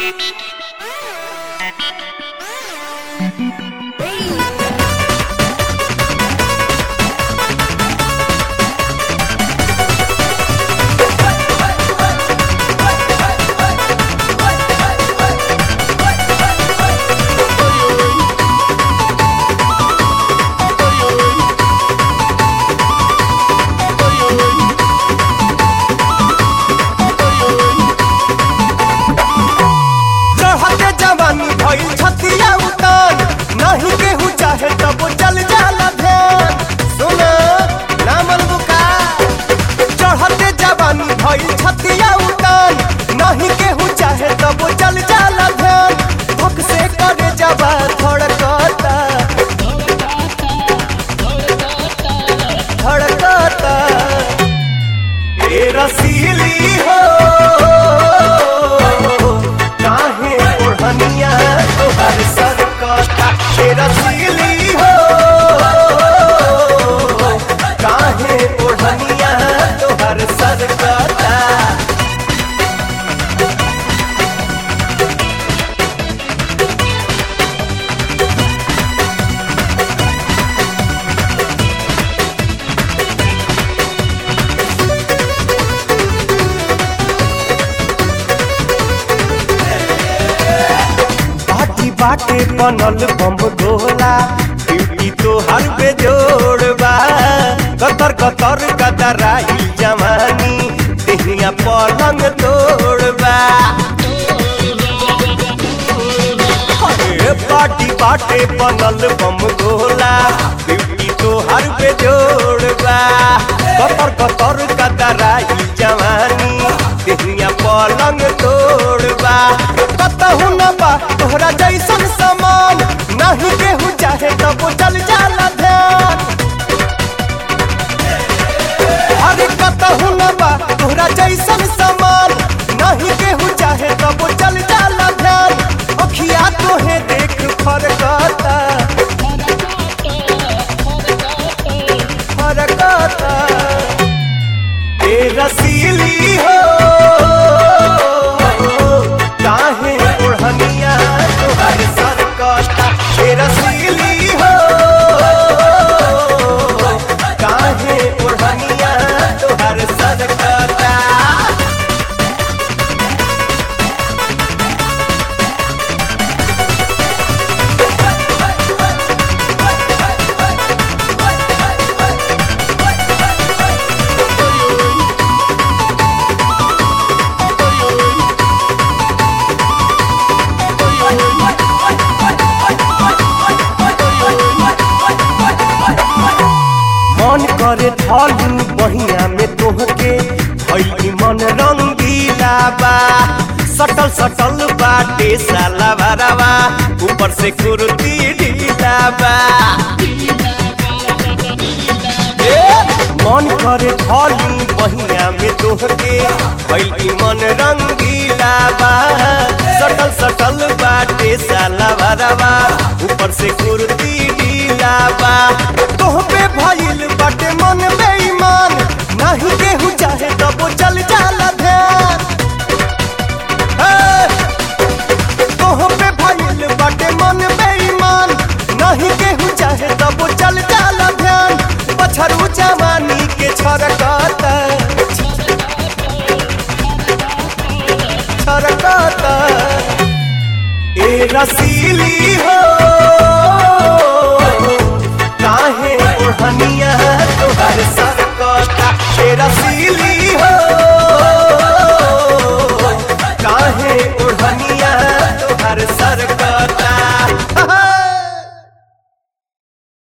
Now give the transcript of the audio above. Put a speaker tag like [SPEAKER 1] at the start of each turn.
[SPEAKER 1] चढ़ते जवानी भइल छतिया उतान नहीं केहू चाहे तब चल जाला ध्यान सुना नामल बुका चढ़ते जवानी भइल छतिया उतान नहीं केहू चाहे तब चल जाला ध्यान भक से करे जबा धड़कता धड़कता ए रसीली हो काहे ओढ़निया तोहर सरकता ए रसीली हो काहे ओढ़निया तोहर सरकता बाटी बाटे बनल बम गोला ब्यूटी तो हर पे जोड़बा कतर कतर कतराई जवानी देहिया पलंग तोड़बा अरे बाटी बाटे बनल बम गोला ब्यूटी तो हर पे जोड़बा कतर कतर कतराई जवानी देहिया पलंग तोड़बा कतहु न बा तोहरा जैसन समान नहीं केहू चाहे तब चल जाला ध्यान अरे कतहु न बा तोहरा जैसन समान नहीं केहू चाहे तब चल जाला ध्यान अखिया तोहे देख फरकता फरकता ए रसीली हो काहे ओढ़निया तोहर सरकता ए रसीली हो काहे ओढ़निया तोहर सरकता मन करे ढालू बहिया में तोहके भई मन रंगीला बा सटल सटल बाटे साला भरावा ऊपर से कुर्ती ढीला बा ए, मन करे ढालू बहिया में तोहके भई मन रंगीला बा सटल सटल बाटे साला भरावा ऊपर से कुर्ती ढीला बा तोह पे भइल बाटे मन बेईमान नहीं केहू चाहे तब चल जाला ध्यान ए, तोह पे भइल बाटे मन बेईमान नहीं केहू चाहे तब चल जाला ध्यान पछरू जवानी के छरकता छरकता ए रसीली हो काहे ओढ़निया तोहर सरकता ए रसीली हो काहे ओढ़निया